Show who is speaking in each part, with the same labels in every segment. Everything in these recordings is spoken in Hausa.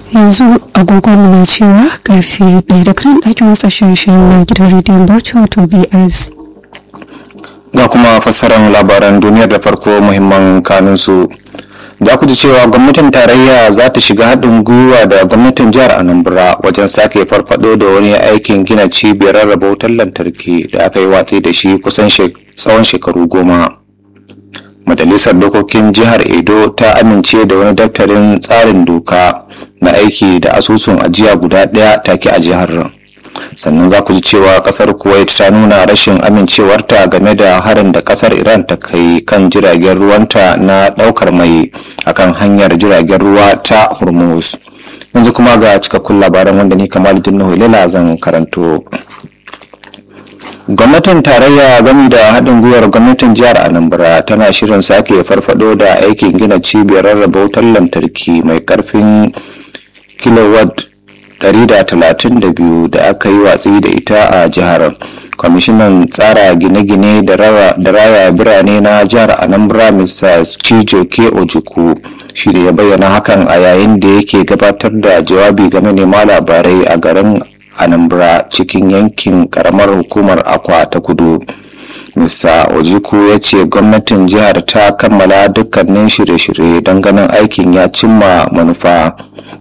Speaker 1: yanzu agogon na cewa karfe ɗaya da kan ɗakin watsa shirye-shiryen na gidan rediyon bauchi wato brs
Speaker 2: ga kuma fassarar labaran duniyar da farko muhimman kanunsu za ku ji cewa gwamnatin tarayya za ta shiga haɗin gwiwa da gwamnatin jihar anambra wajen sake farfado da wani aikin gina cibiyar rarraba wutar lantarki da aka yi watsi da shi kusan tsawon shekaru goma majalisar dokokin jihar edo ta amince da wani daftarin tsarin doka na aiki da asusun ajiya guda ɗaya take a jihar sannan za ku ji cewa kasar kuwait ta nuna rashin amincewarta game da harin da kasar iran ta kai kan jiragen ruwanta na daukar mai akan hanyar jiragen ruwa ta hormuz yanzu kuma ga cikakkun labaran wanda ni kamal jinnahu lela zan karanto gwamnatin tarayya gami da haɗin gwiwar gwamnatin jihar anambra tana shirin sake farfado da aikin gina cibiyar rarraba wutar lantarki mai karfin kilowatt 132 da aka yi watsi da ita a jihar kwamishinan tsara gine-gine da raya birane na jihar anambra mr chijoke ojuku shi da ya bayyana hakan a yayin da yake gabatar da jawabi ga manema labarai a garin anambra cikin yankin karamar hukumar akwa ta kudu Mr. Ojiku ya ce gwamnatin jihar ta kammala dukkanin shirye-shirye don ganin aikin ya cimma manufa.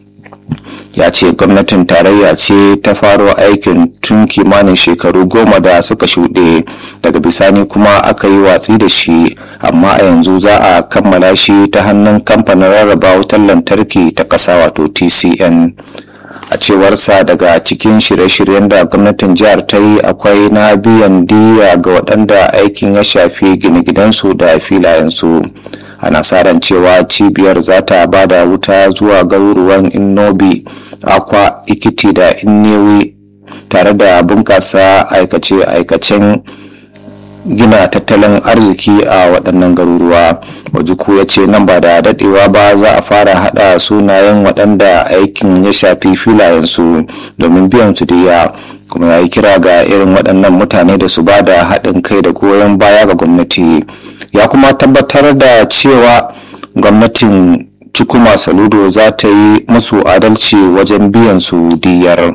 Speaker 2: ya ce gwamnatin tarayya ce ta faro aikin tun kimanin shekaru goma da suka shuɗe daga bisani kuma aka yi watsi da shi amma a yanzu za a kammala shi ta hannun kamfanin rarraba wutar lantarki ta ƙasa wato tcn a cewarsa daga cikin shirye-shiryen da gwamnatin jihar ta yi akwai na biyan diya ga waɗanda aikin ya shafi gine-ginensu da filayensu ana sa ran cewa cibiyar za ta ba da wuta zuwa garuruwan innobi akwa ikiti da innewi tare da bunkasa aikace-aikacen gina tattalin arziki a waɗannan garuruwa wajuku ya ce nan ba da daɗewa ba za a fara haɗa sunayen waɗanda aikin ya shafi filayensu domin biyan su diya kuma ya yi kira ga irin waɗannan mutane da su ba da haɗin kai da goyon baya ga gwamnati ya kuma tabbatar da cewa gwamnatin cikuma saludo za ta yi musu adalci wajen biyan su diyar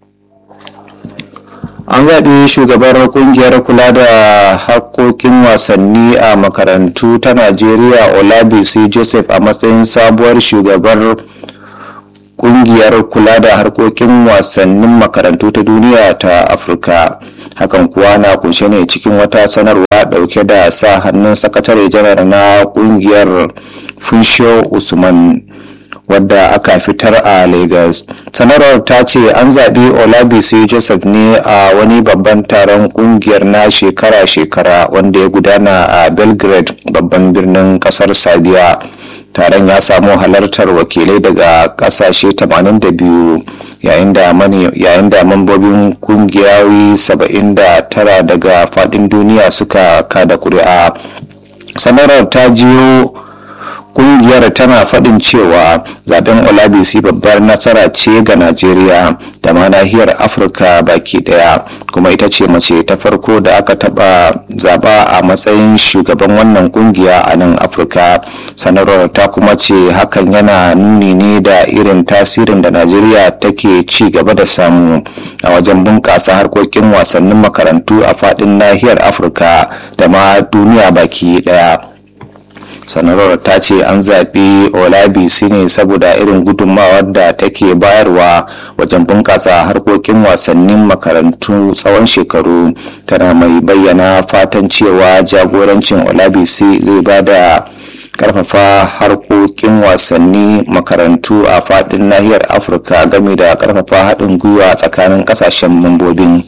Speaker 2: an zaɓi shugabar kungiyar kula da harkokin wasanni a makarantu ta najeriya olabisi joseph a matsayin sabuwar shugabar kungiyar kula da harkokin wasannin makarantu ta duniya ta afirka hakan kuwa na kunshe ne cikin wata sanarwa dauke da sa hannun sakatare janar na kungiyar funsho usman wadda aka fitar a lagos sanarwar ta ce an zaɓi olabisi joseph ne a wani babban taron kungiyar na shekara-shekara wanda ya gudana a belgrade babban birnin kasar sabiya taron ya samu halartar wakilai daga kasashe 82 yayin da mambobin kungiyoyi 79 daga fadin duniya suka kada kuri'a sanarwar ta jiyo kungiyar tana faɗin cewa zaben olabisi babbar nasara ce ga najeriya da ma nahiyar afirka baki daya kuma ita ce mace ta farko da aka taɓa zaba a matsayin shugaban wannan kungiya a nan afirka sanarwar ta kuma ce hakan yana nuni ne da irin tasirin da najeriya take ci gaba da samu a wajen bunƙasa harkokin wasannin makarantu a faɗin nahiyar afirka da ma duniya baki daya sanarwar ta ce an zaɓi olabisi ne saboda irin gudunmawar da take bayarwa wajen bunƙasa harkokin wasannin makarantu tsawon shekaru tana mai bayyana fatan cewa jagorancin olabisi zai ba da karfafa harkokin wasanni makarantu a faɗin nahiyar afirka game da karfafa haɗin gwiwa tsakanin ƙasashen mambobin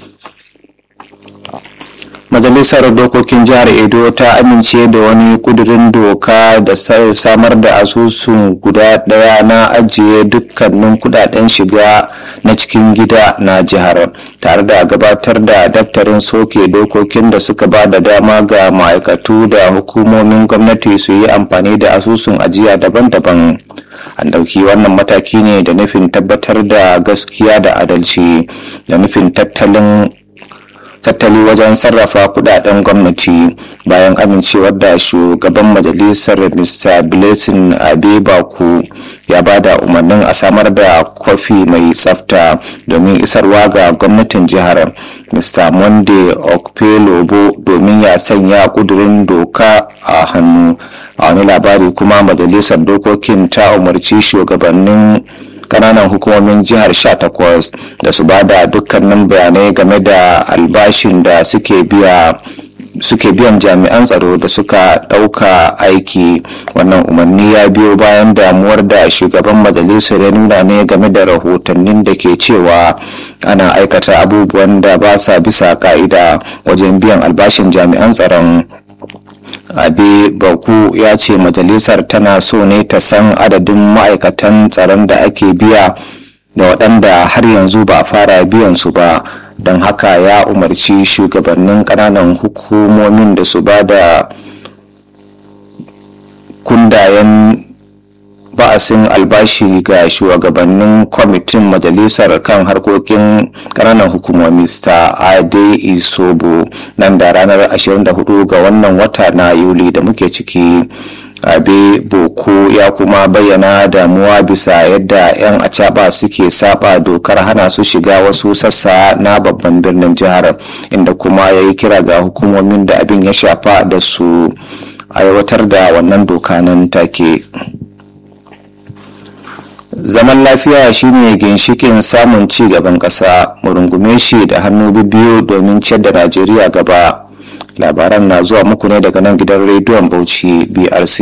Speaker 2: majalisar dokokin jihar edo ta amince da wani kudirin doka da samar da asusun guda daya na ajiye dukkanin kudaden shiga na cikin gida na jihar tare da gabatar da daftarin soke dokokin da suka ba da dama ga ma'aikatu da hukumomin gwamnati su yi amfani da asusun ajiya daban-daban an ɗauki wannan mataki ne da nufin tabbatar da gaskiya da adalci da nufin tattalin tattali wajen sarrafa kudaden gwamnati bayan amincewar da shugaban majalisar mr blessing abebaku ya ba da umarnin a samar da kofi mai tsafta domin isarwa ga gwamnatin jihar mr monday okpelobo domin ya sanya kudurin doka a hannu a wani labari kuma majalisar dokokin ta umarci shugabannin kananan hukumomin jihar 18 da su ba da dukkanin bayanai game da albashin da suke biya suke biyan jami'an tsaro da suka ɗauka aiki wannan umarni ya biyo bayan damuwar da shugaban majalisar ya nuna ne game da rahotannin da ke cewa ana aikata abubuwan da ba sa bisa ka'ida wajen biyan albashin jami'an tsaron abe baku ya ce majalisar tana so ne ta san adadin ma'aikatan tsaron da ake biya da waɗanda har yanzu ba a fara biyan su ba don haka ya umarci shugabannin ƙananan hukumomin da su ba da kundayen ba'asin albashi ga shugabannin kwamitin majalisar kan harkokin ƙananan hukumomi ta ade isobo nan da ranar 24 ga wannan wata na yuli da muke ciki abe boko ya kuma bayyana damuwa bisa yadda 'yan acaba suke saba dokar hana su shiga wasu sassa na babban birnin jihar inda kuma ya yi kira ga hukumomin da abin ya shafa da su aiwatar da wannan doka nan take zaman lafiya shine ginshikin samun ci gaban ƙasa mu rungume shi da hannu biyu domin ciyar da najeriya gaba labaran na zuwa muku ne daga nan gidan rediyon bauchi brc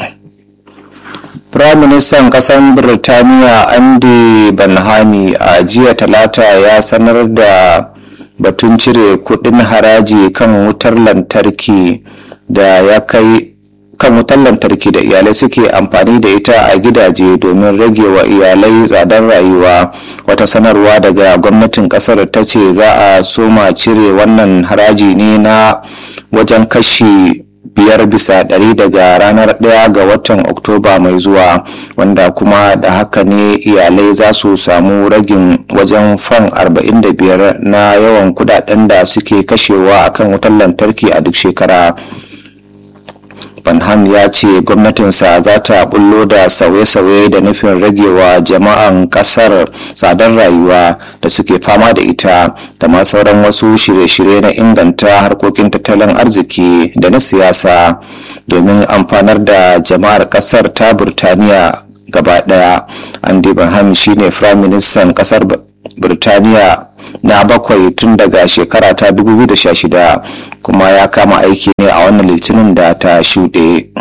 Speaker 2: Firaministan ƙasar Birtaniya Andy Banhami a jiya talata ya sanar da batun cire kudin haraji kan wutar lantarki da ya kai kan wutar lantarki da iyalai suke amfani da ita a gidaje domin rage wa iyalai tsadar rayuwa wata sanarwa daga gwamnatin kasar ta ce za a soma cire wannan haraji ne na wajen kashi biyar bisa ɗari daga ranar ɗaya ga watan oktoba mai zuwa wanda kuma da haka ne iyalai za su samu ragin wajen fan 45 na yawan kudaden da suke kashewa akan wutar lantarki a duk shekara Banham ya ce gwamnatinsa za ta bullo da sauye-sauye da nufin ragewa jama'an kasar tsadar rayuwa da suke fama da ita da ma sauran wasu shirye-shirye na inganta harkokin tattalin arziki da na siyasa domin amfanar da jama'ar kasar ta burtaniya gaba daya andy banham shine firaministan kasar burtaniya na bakwai tun daga shekara ta 2016 kuma ya kama aiki ne a wannan litinin da ta shuɗe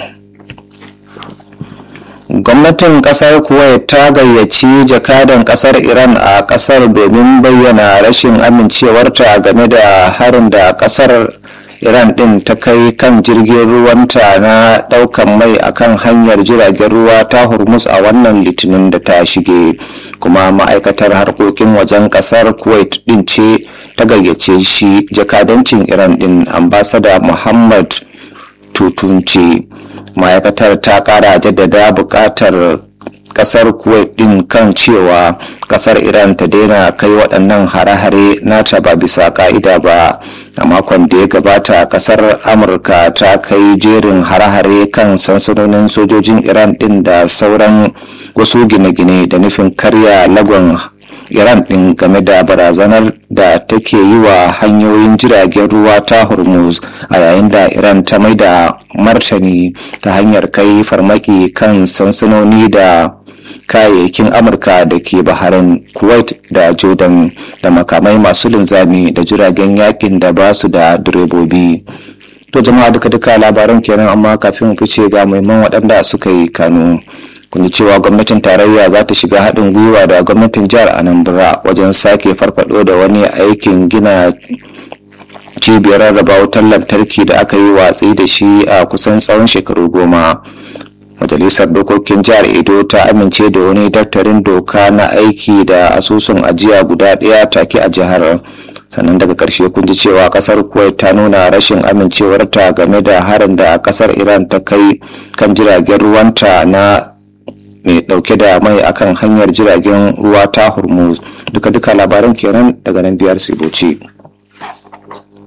Speaker 2: gwamnatin kasar kuwait ta gayyaci jakadan kasar iran a kasar domin bayyana rashin amincewarta game da harin da kasar iran din ta kai kan jirgin ruwanta na daukan mai akan hanyar jiragen ruwa ta hormuz a wannan litinin da ta shige kuma ma'aikatar harkokin wajen kasar kuwait din ce ta gayyace shi jakadancin iran din ambasada muhammad tutunce ma'aikatar ta kara jaddada bukatar kasar kuwait din kan cewa kasar iran ta daina kai waɗannan hare-hare nata ba bisa ka'ida ba a makon da ya gabata kasar amurka ta kai jerin hare-hare kan sansanonin sojojin iran din da sauran wasu gine-gine da nufin karya lagon iran din game da barazanar da take yi wa hanyoyin jiragen ruwa ta hormuz a yayin da iran ta mai da martani ta hanyar kai farmaki kan sansanoni da kayayyakin amurka da ke baharin kuwait da jordan da makamai masu linzami da jiragen yakin da ba su da direbobi to jama'a duka duka labaran kenan amma kafin mu fice ga muhimman waɗanda suka yi kanu kun ji cewa gwamnatin tarayya za ta shiga haɗin gwiwa da gwamnatin jihar anambra wajen sake farfado da wani aikin gina cibiyar rarraba wutar lantarki da aka yi watsi da shi a kusan tsawon shekaru goma majalisar dokokin jihar edo ta amince da wani daftarin doka na aiki da asusun ajiya guda ɗaya take a jihar sannan daga ƙarshe kun ji cewa ƙasar kuwait ta nuna rashin amincewarta game da harin da ƙasar iran ta kai kan jiragen ruwanta na mai ɗauke da mai akan hanyar jiragen ruwa ta hormuz duka-duka labaran kenan daga nan biyar siboci.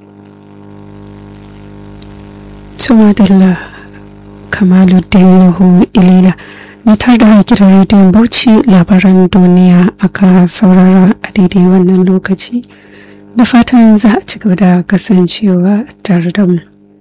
Speaker 1: Tumadilla Kamaluddin Nuhu Ilila mitar da gidan rediyon Bauchi labaran duniya aka saurara a daidai wannan lokaci da fatan za a ci gaba da kasancewa tare da mu.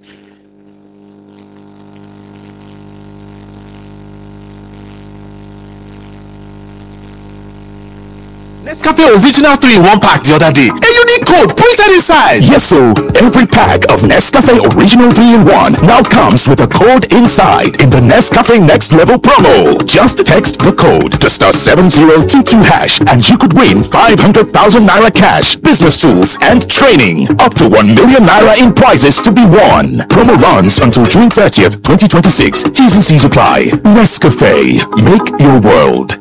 Speaker 3: Nescafe Original 3 in 1 pack the other day. A unique code printed inside.
Speaker 4: Yes, so every pack of Nescafe Original 3 in 1 now comes with a code inside in the Nescafe Next Level promo. Just text the code to star 7022 hash and you could win 500,000 naira cash, business tools, and training. Up to 1 million naira in prizes to be won. Promo runs until June 30th, 2026. T's and C's apply. Nescafe. Make your world.